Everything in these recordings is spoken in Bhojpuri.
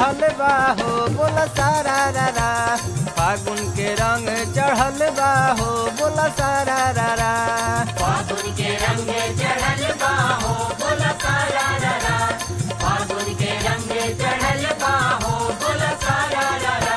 चढ़ल बा हो बोला सारा रा रा फागुन के रंग चढ़ल बा हो बोला सारा रा रा फागुन के रंग चढ़ल बाहो बोला सारा रा फागुन के रंग चढ़ल बाहो बोला सारा रा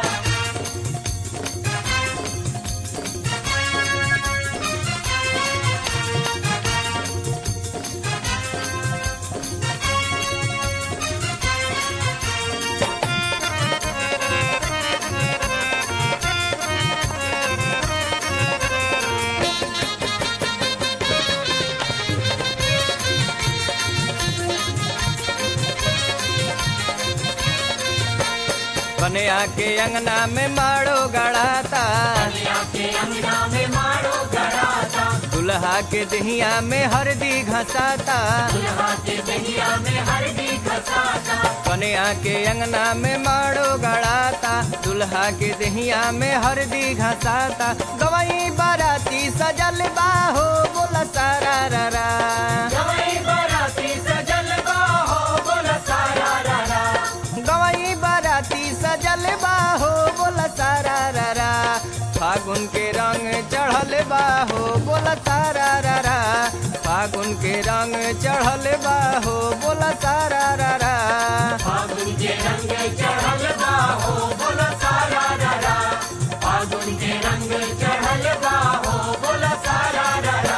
कन्या के अंगना में मारो गड़ाता कन्या के अंगना में मारो गड़ाता दुल्हा के दहिया में हरदी घसाता दुल्हा के दहिया में हरदी घसाता कन्या के अंगना में मारो गड़ाता दुल्हा के दहिया में हरदी घसाता गवई बाराती सजल बाहो बोला सारा रा रा गवई बाराती सजल बाहो बोला सारा रा गवई बाराती सजल बाहो बोला सारा रा रा फागुन के रंग चढ़ल बाहो बोला सारा रा रा फागुन के रंग चढ़ल बाहो बोला सारा रा रा फागुन के रंग चढ़ल बाहो बोला सारा रा फागुन के रंग चढ़ल बाहो बोला सारा रा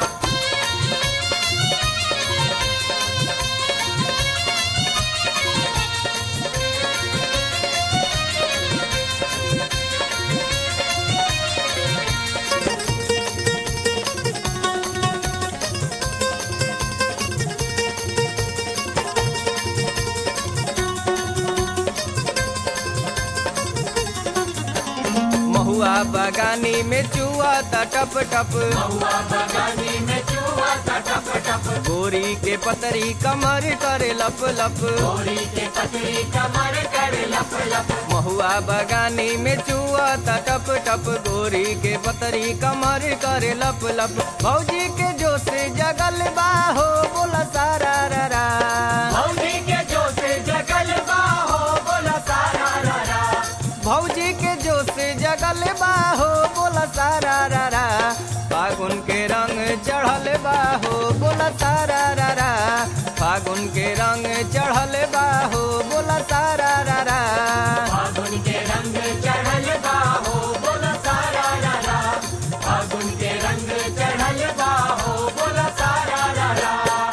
महुआ बगानी में चुआ ता टप टप हुआ बगानी में चूहा सा टप टप गोरी के पतरी कमर करे लप लप गोरी के पतरी कमर कर लप लप महुआ बगानी में चुआ ता टप टप गोरी के पतरी कमर करे लप लप भौजी के जोश जगल बाहो बोला सारा रा रा भौजी के जो से जगल बाहो बोला सारा रा भौजी के जोश जगल बाहो बोला सारा रा रा फागुन के रंग चढ़ल बाहो बोला सारा रा रा फागुन के रंग चढ़ल बाहो बोला सारा रा रा फागुन के रंग चढ़ल बाहो बोला सारा रा फागुन के रंग चढ़ल बाहो बोला सारा रा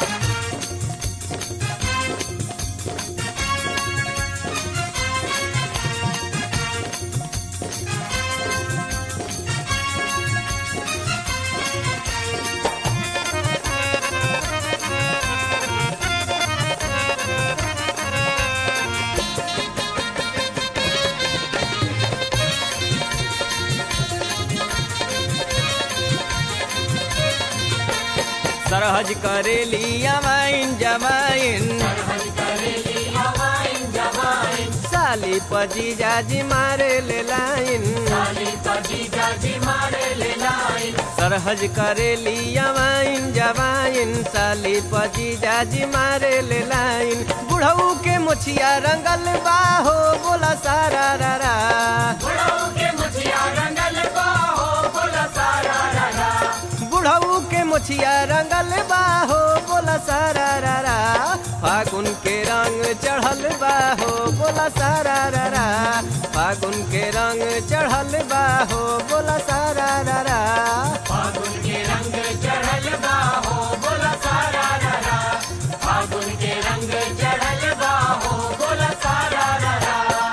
सरहज करेली अमाइन जमाइन सरहद करेली हवाइन जवाइन साली पजी जाजी मारे ले लाइन साली पजी जाजी मारे ले लाइन सरहज करेली अमाइन जमाइन साली पजी जाजी मारे ले लाइन बुढ़ऊ के मुछिया रंगल बाहो बोला सारा रा रा बुढ़ऊ के मुछिया रंगल बाहो बोला सारा रा बुढ़ऊ के मुछिया रंगल बाहो बोला सारा रा रा फागुन के रंग चढ़ल बाहो बोला सारा रा रा फागुन के रंग चढ़ल बाहो बोला सारा रा रा फागुन के रंग चढ़ल बाहो बोला सारा रा फागुन के रंग चढ़ल बाहो बोला सारा रा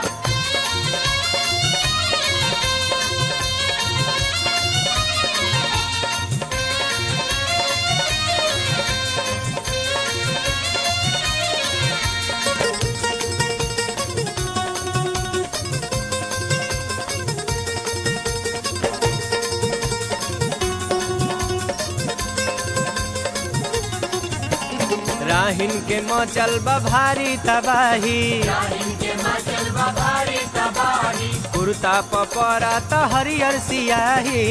राहिन के मचल बा भारी तबाही राहिन के मचल बा भारी तबाही कुर्ता पपरा त हरियर सियाही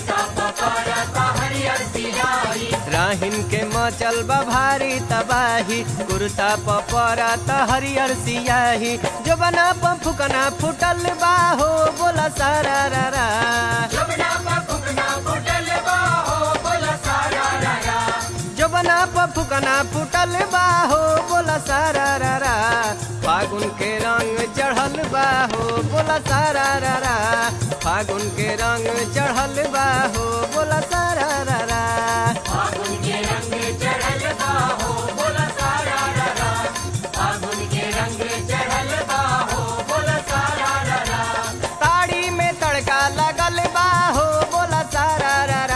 राहिन के मचल बा भारी तबाही कुर्ता पपरा त हरियर सियाही जो बना फुकना फुटल बा हो बोला सारा रा रा जो बना फुकना फुटल बा हो बोला सारा रा रा फागुन के रंग चढ़ल बा हो बोला सारा रा रा फागुन के रंग चढ़ल बा हो बोला सारा रा रा ताड़ी में तड़का लगल बा हो बोला सारा रा रा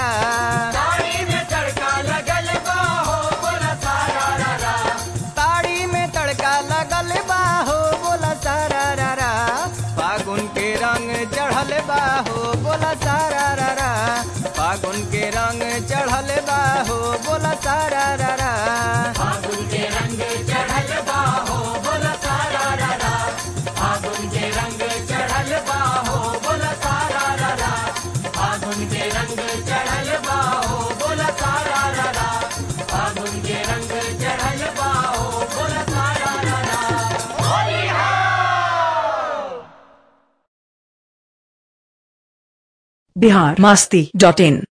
ताड़ी में तड़का लगल बा हो बोला सारा रा रा फागुन के रंग चढ़ल बा हो बोला सारा रा रा फागुन के रंग चढ़ल बा हो बोला सारा रा रा बिहार मस्ती डॉट इन